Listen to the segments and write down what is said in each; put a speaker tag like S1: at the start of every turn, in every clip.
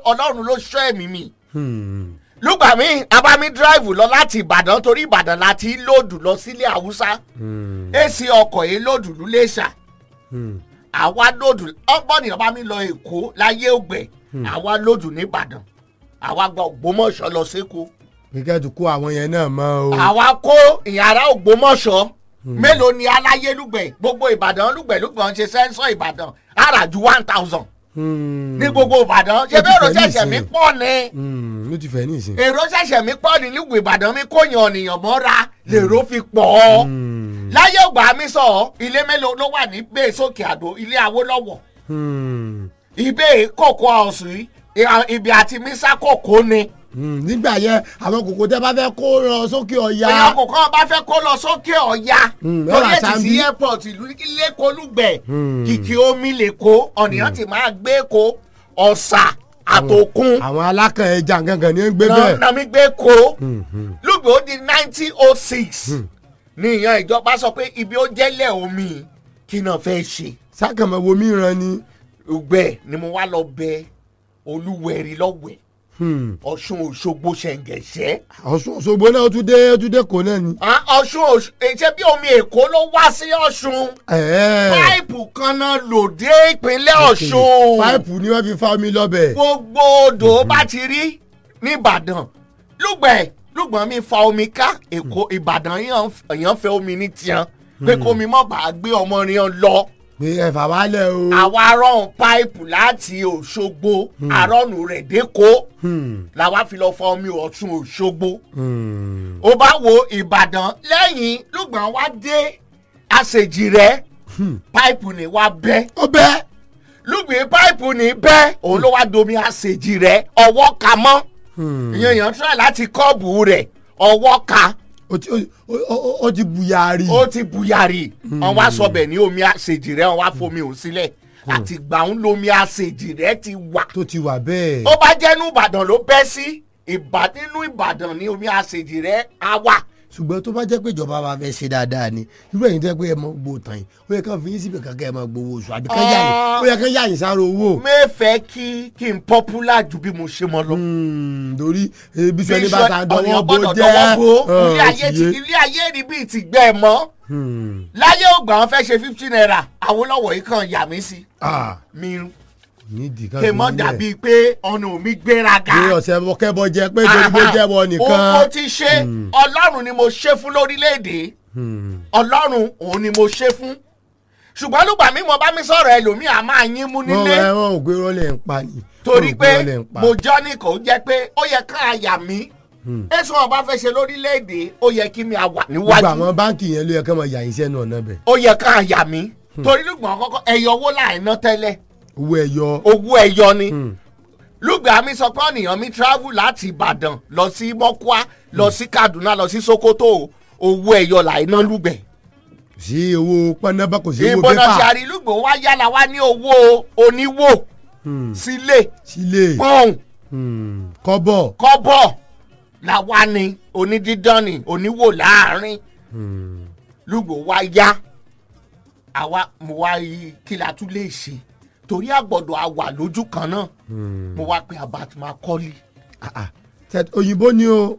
S1: ọlọ́run ló ṣọ́ ẹ̀mí mi
S2: Hmm.
S1: lùgbà mi abami drive lọ láti ìbàdàn torí ìbàdàn láti lòdù lọ sílé haúsá
S2: Hmm.
S1: èsì ọkọ̀ yìí lòdù lúlẹ̀ṣà
S2: Hmm.
S1: àwa lòdù ọgbọ́n ni ọba mi lọ èkó láyé ògbẹ́ àwa lòdù nìbàdàn àwa gba ògbómọ̀ṣọ́ lọ sékòó
S2: kíkẹ́ tó kó àwọn yẹn náà mọ́ o.
S1: àwa kó ìyàrá ògbómọ̀ṣọ́ mélòó ni aláyélúgbẹ̀ gbogbo ìbàdàn lúgbẹ̀ lúgbẹ̀ ń ṣe sẹ́ńsọ̀ ìbàdàn ara ju one thousand
S2: Hmm.
S1: ní gbogbo ìbàdàn ṣé
S2: Ó ti
S1: bí èrò
S2: fẹ́
S1: ṣẹ̀ṣẹ̀ mi
S2: nísìnyí.
S1: pọ̀ ni
S2: Hmm. ló ti fẹ́ nísìn.
S1: èrò ṣẹ̀ṣẹ̀ mi pọ̀ ní nígbò ìbàdàn mi kó yan ọ̀nìyàn mọ́ra lèrò fi pọ̀ ọ́
S2: Hmm.
S1: láyé ògbà mi sọ ọ́ ilé mélòó ló wà ní bẹ́ẹ̀ sókè àdó ilé awólọ́wọ̀
S2: Hmm.
S1: ibẹ̀ kòkó ọ̀sùn yìí ibi àti mísà kòkó ni
S2: Hmm. nígbà yẹn àwọn kòkó tẹ́ bá fẹ́ kó lọ sókè ọ̀ya.
S1: èèyàn kò kàn bá fẹ́ kó lọ sókè ọ̀ya
S2: Hmm,
S1: lórí
S2: ọ̀rà
S1: ètì sí
S2: Sámbí.
S1: airport ìlú lẹ́kọ̀ọ́lùgbẹ̀
S2: Hmm.
S1: kìkì omi lè kó ọ̀nìyàn ti máa gbé kó ọ̀sà àtòkun
S2: àwọn alákàn ẹja gangan ni ó ń gbé
S1: náà
S2: bẹ́ẹ̀.
S1: náà mi gbé kó
S2: Hmm. Hmm.
S1: lùgbẹ́ ó di nineteen oh six ní ìyàn ìjọba sọ pé ibi ó jẹ́lẹ̀ omi kí náà fẹ́ ṣe
S2: sákàmọ̀ wo mìíràn ni.
S1: lùgbẹ́ ni mo wá lọ bẹ olúwẹ̀rí lọ́wẹ̀
S2: Hmm.
S1: ọ̀ṣun òṣogbo ṣẹ̀ǹgẹ̀ṣẹ́
S2: ọ̀ṣun òṣogbo náà ó tún dé ó tún dé kó náà ni.
S1: Ah, ọ̀ṣun òṣ- ṣé bí omi èkó ló wá sí ọ̀ṣun
S2: Ẹ̀ẹ́.
S1: páìpù kan náà lò dé ìpínlẹ̀ ọ̀ṣun
S2: páìpù ni wọ́n fi fa omi lọ́bẹ̀.
S1: gbogbo odò bá ti rí nìbàdàn lùgbẹ̀ lùgbọ́n mi fa omi ká èkó ìbàdàn yàn èèyàn fẹ́ omi ní tiẹ̀ pé kómi mọ̀ bá gbé ọmọ rìn lọ
S2: pé ẹ̀fà wálẹ̀ o.
S1: àwa rọrùn páìpù láti òṣogbo àrọ́nù rẹ̀ dẹ́kọ́
S2: Hmm.
S1: làwa fi lọ fa omi ọ̀ṣun òṣogbo
S2: Hmm.
S1: ó bá wo ìbàdàn lẹ́yìn lùgbọ́n wá dé àṣejì rẹ̀ páìpù ni wá bẹ́
S2: ó bẹ́ẹ̀.
S1: lùgbìn páìpù ní bẹ́ òun ló wá domi àṣejì rẹ̀ ọwọ́ ka mọ́
S2: Hmm.
S1: ìyẹn èèyàn tíráì láti kọ́ọ̀bù rẹ̀ ọwọ́ ka
S2: ó ti ó- ó- ó- ó ti buyari.
S1: ó ti buyari wọn wá sọbẹ̀ ní omi àṣejì rẹ̀ wọn wá fomi òun sílẹ̀ àti gbàùn lomi àṣejì rẹ̀ ti wà
S2: tó ti wà bẹ́ẹ̀.
S1: ó bá jẹ́nu ìbàdàn ló bẹ́ sí ìbà nínú ìbàdàn ní omi àṣejì rẹ̀ á wà
S2: ṣùgbọ́n tó bá jẹ́ pé ìjọba wa fẹ́ ṣe dáadáa ni irú ẹ̀yin tẹ́ pé ẹ mọ gbowó tán yìí ó yẹ kán fi yín síbi kankan ẹ mọ gbowó oṣù àbí kán yà yín ó yẹ kán yà yín sára owó.
S1: mẹ́fẹ̀ẹ́ kí kí n popular ju bí mo ṣe mọ lọ.
S2: Hmm, torí ebi sọ ní
S1: Bí
S2: bàtà
S1: iṣẹ́
S2: dọwọ́
S1: ọ̀nìyàn
S2: bó
S1: gbọ́dọ̀
S2: jẹ́
S1: dọwọ́ bo
S2: ọ̀,
S1: ilé ayé ti
S2: òsìyé.
S1: ilé ayé rí bíi ti gbẹ́ ẹ mọ́
S2: Hmm.
S1: láyé ògbà wọn fẹ́ ṣe fifty naira Awólọ́wọ̀ yìí kan yà mí sí
S2: Ah,
S1: mi
S2: nídìí kan
S1: kè
S2: fi
S1: mọ́
S2: yín
S1: dàbí
S2: lẹ̀.
S1: pé ọ̀nà mi gbéraga.
S2: pé ọ̀sẹ̀ kẹ́bọ jẹ pé torí bó jẹ́ wọ
S1: Ohun mo
S2: nìkan.
S1: ti ṣe ọlọ́run ni mo ṣe fún lórílẹ̀‐èdè
S2: Hmm.
S1: ọlọ́run òun ni mo ṣe fún ṣùgbọ́n lùgbà mi mo bá mi sọ̀rọ̀ ẹlòmíì a máa yín mú
S2: wọ́n
S1: nílé
S2: ẹ wọ́n ò gbé rọ́lẹ̀ ń pa ni.
S1: torí
S2: Wọ́n ò gbé
S1: pé
S2: rọ́lẹ̀ ń pa.
S1: mo jọ́ ní kò jẹ́ pé ó yẹ ká àyà mi
S2: Hmm.
S1: èso ọba fẹ́ ṣe lórílẹ̀‐èdè ó yẹ kí mi à wà
S2: gbogbo
S1: níwájú
S2: àwọn báńkì yẹn ló yẹ kán máa yà yín sẹ́nu ọ̀nà bẹ̀.
S1: ó yẹ ká àyà mi torí lùgbọ́n kọ́kọ́ ẹ̀yọ owó láìná tẹ́lẹ̀
S2: owó ẹyọ.
S1: owó ẹ̀yọ ni
S2: Hmm.
S1: lùgbà mi sọ pé ọ̀nìyàn mi travel láti Ìbàdàn lọ sí Mọ́kúá lọ sí Kaduna lọ sí Sokoto owó ẹ̀yọ láìná lùgbẹ̀
S2: sí owó pọnabà kò sí owó
S1: ìbọn náà ṣe
S2: pépà.
S1: àrílùgbò wá yálà wá ní owó oníwò
S2: Hmm.
S1: sílé
S2: sílé
S1: pọ́ùn
S2: Hmm. kọ́bọ̀.
S1: kọ́bọ̀ làwa ni onídídán ni oníwò láàrin
S2: Hmm.
S1: lùgbò wá yá àwa mo wá yí kí la tún lè ṣe torí àgbọ̀dọ̀ a wà lójú kan náà
S2: Hmm.
S1: mo wá pe abatima kọ́lì.
S2: Ah, ah. Tẹ- òyìnbó ni o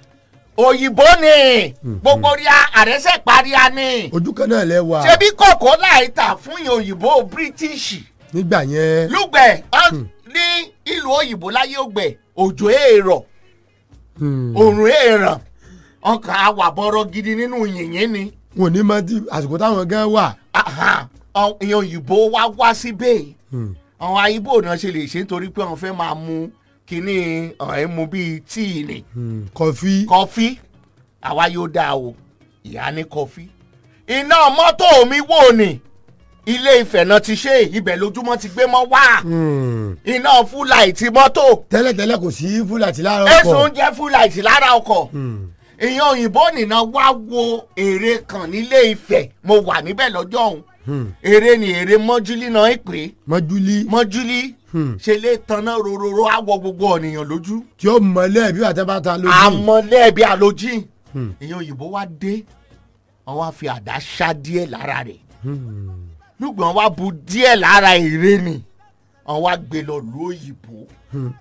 S1: òyìnbó ni gbogbo rí àrẹsẹ̀ paria ni
S2: ojú kan náà lẹ wà
S1: ṣebí kòkó láì tà fún ìyẹn òyìnbó british
S2: nígbà yẹn.
S1: lùgbẹ̀ ọ́n ní ìlú òyìnbó láyé ògbẹ̀ òjò èèrọ̀
S2: Hmm.
S1: òrùn èèràn ọkàn awàbọ̀rọ̀ gidi nínú yìnyín ni
S2: wọn ò ní mọ tí àsìkò táwọn gan wà.
S1: Aha, ọ- ìyẹn òyìnbó wá wá síbẹ̀
S2: Hmm.
S1: àwọn ayíbò náà ṣe lè ṣe nítorí pé wọ́n fẹ́ máa mu kínní ẹ̀ mu bíi tíì ni
S2: Hmm. kọfí.
S1: kọfí àwa yóò dáa o ìyá ní kọfí iná mọ́tò mi wò ní ilé Ifẹ̀ náà ti ṣe ibẹ̀ lójúmọ́ ti gbé mọ́ wá
S2: Hmm.
S1: iná fúláìtì mọ́tò
S2: tẹ́lẹ̀tẹ́lẹ̀ kò sí fúlàtí lára
S1: ẹ̀sùn
S2: ọkọ̀.
S1: oúnjẹ fúláìtì lára ọkọ̀
S2: Hmm.
S1: ìyẹn òyìnbó nìna wá wo èrè kan nílé Ifẹ̀ mo wà níbẹ̀ lọ́jọ́ ọ̀hún
S2: Hmm.
S1: èrè ni èrè mọ́júlí náà ń pè é
S2: mọ́júlí
S1: mọ́júlí
S2: Hmm.
S1: ṣe lè tanná rororo àwọ̀ gbogbo ènìyàn lójú
S2: tí ó mọ̀lẹ́ bí àtẹ́bàtà lójú.
S1: àmọ́lẹ́bí àlójì
S2: Hmm.
S1: ìyẹn òyìnbó wá dé àwọn á fi àdá ṣá díẹ̀ lára rẹ̀
S2: Hmm.
S1: lùgbọ́n wá bu díẹ̀ lára èrè ni àwọn á gbé lọ lu òyìnbó
S2: Hmm.